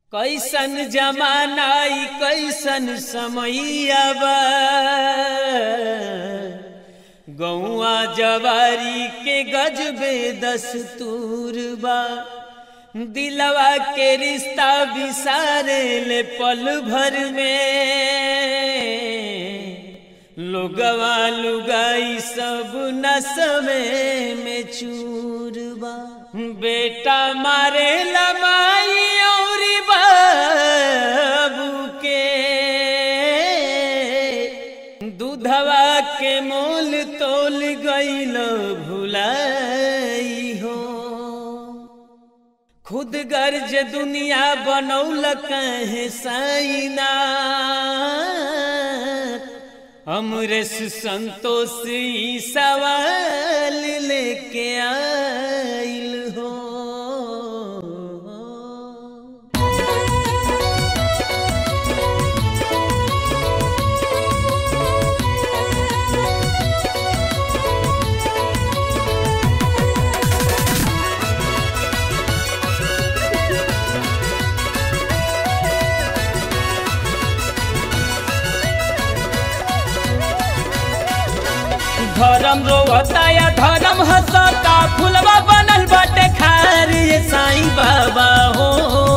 कैसन जमाना ई कैसन समैया बा गौआ जवारी के गजबे दस्तूर बा दिलवा के रिश्ता बिसारे ले पल भर में लोगवा लुगाई सब नसमे में चूर बा बेटा मारे लमाई और बाबू के दूधवा के मोल तोल गईल भुलाई हो खुद गर्ज दुनिया बनौल कहे साइना अमरेश संतोष ई सवाल लेके आइल हो धर्म रोवता या धर्म हंसता फुलवा बनल बाटे खारी ये साईं बाबा हो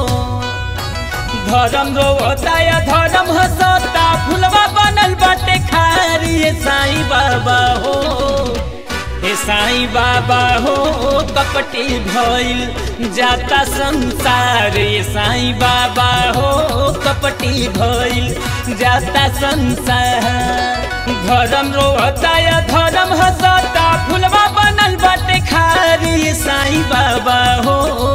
धर्म रोवता या धर्म हंसता फुलवा बनल बाटे खारी ये साईं बाबा हो हे साईं बाबा हो कपटी भइल जाता संसार ये साईं बाबा हो कपटी भइल जाता संसार धर्म रोता या धर्म हंसता फुलवा बनल बाटे खारी ये साईं बाबा हो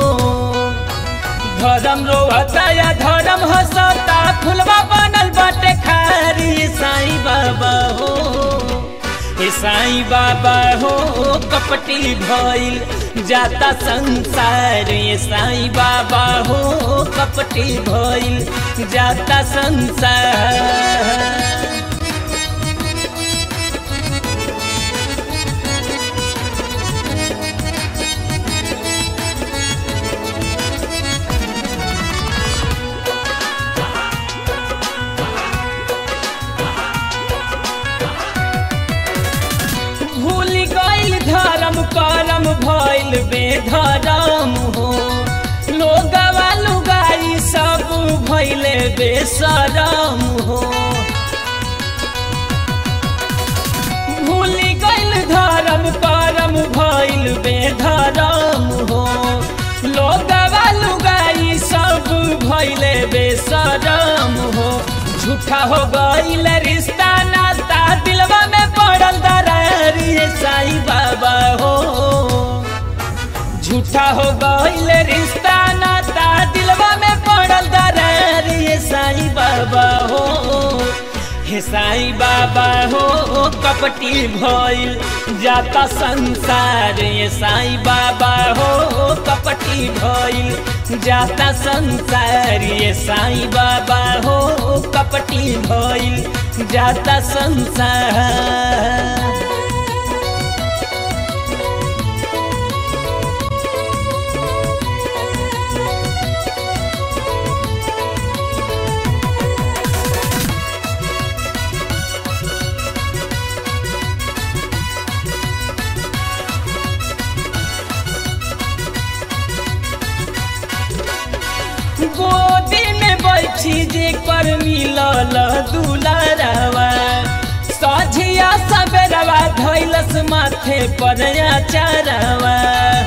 धर्म रोता या धर्म हंसता फुलवा बनल बाटे खारी ये साईं बाबा हो हे साईं बाबा हो कपटी भइल जाता संसार ये साईं बाबा हो कपटी भइल जाता संसार भूल गईल धर्म करम भइल बेधर्म हो लोगवा लुगाई सब भइले बेसरम हो भूल गईल धर्म करम भइल बेधर्म हो लोगवा लुगाई सब भइले बेसरम हो झूठा हो गईल रिश्ता नाता दिलवा में पड़ल दरार ये साईं बाबा हो झूठा हो गईल रिश्ता नाता दिलवा में पड़ल दरार ये साईं बाबा हो हे साईं बाबा हो कपटी भइल जाता संसार ये साईं बाबा हो कपटी भइल जाता संसार ये साईं बाबा हो कपटी भइल जाता संसार गोदी में बैठी जे कर मिलल दुलारवा सझिया सबेरवा धैलस माथे पर चारवा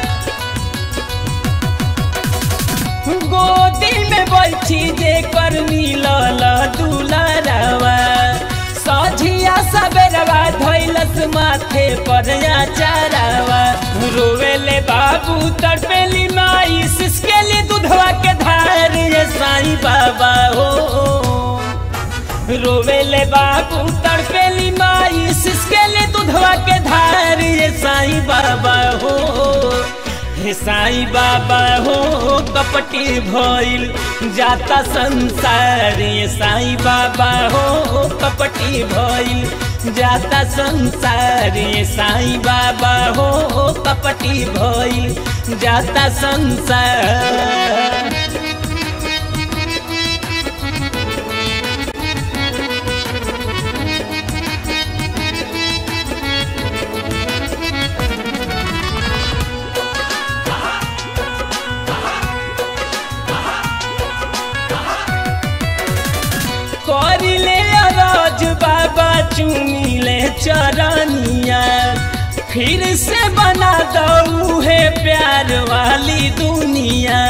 गोदी में बैठी जे कर मिलल दुलारवा सझिया सबेरवा धैलस माथे पर चारवा रोवेले बाबू तड़पेली माई सिसकेली दूधवा के धार ये साईं बाबा हो रोवेले बाबू तड़पेली माई सिसकेली दूधवा के धार ये साईं बाबा हो हे साईं बाबा हो कपटी भइल जाता संसार ये साईं बाबा हो कपटी भइल जाता संसार ये साईं बाबा हो कपटी भइल जाता संसार चुमिले चरनिया फिर से बना दऊ है प्यार वाली दुनिया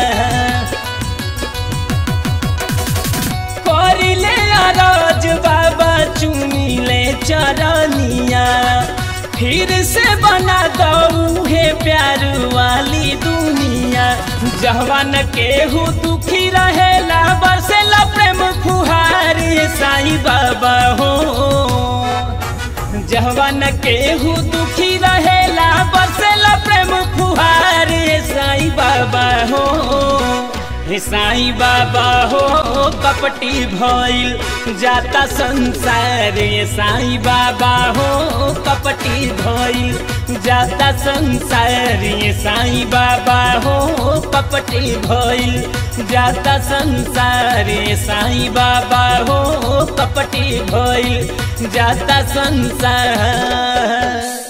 करिले अरज बाबा चुमिले चरनिया फिर से बना दऊ है प्यार वाली दुनिया जवान केहू दुखी रहेला बरसेला प्रेम फुहार साई बाबा हो जवान केहू दुखी रहेला बरसेला प्रेम फुहार साई बाबा हो हे साई बाबा हो कपटी भइल जाता संसार ये साई बाबा हो कपटी भइल जाता संसार ये साई बाबा हो कपटी भइल जाता संसार ये साई बाबा हो कपटी भइल जाता संसार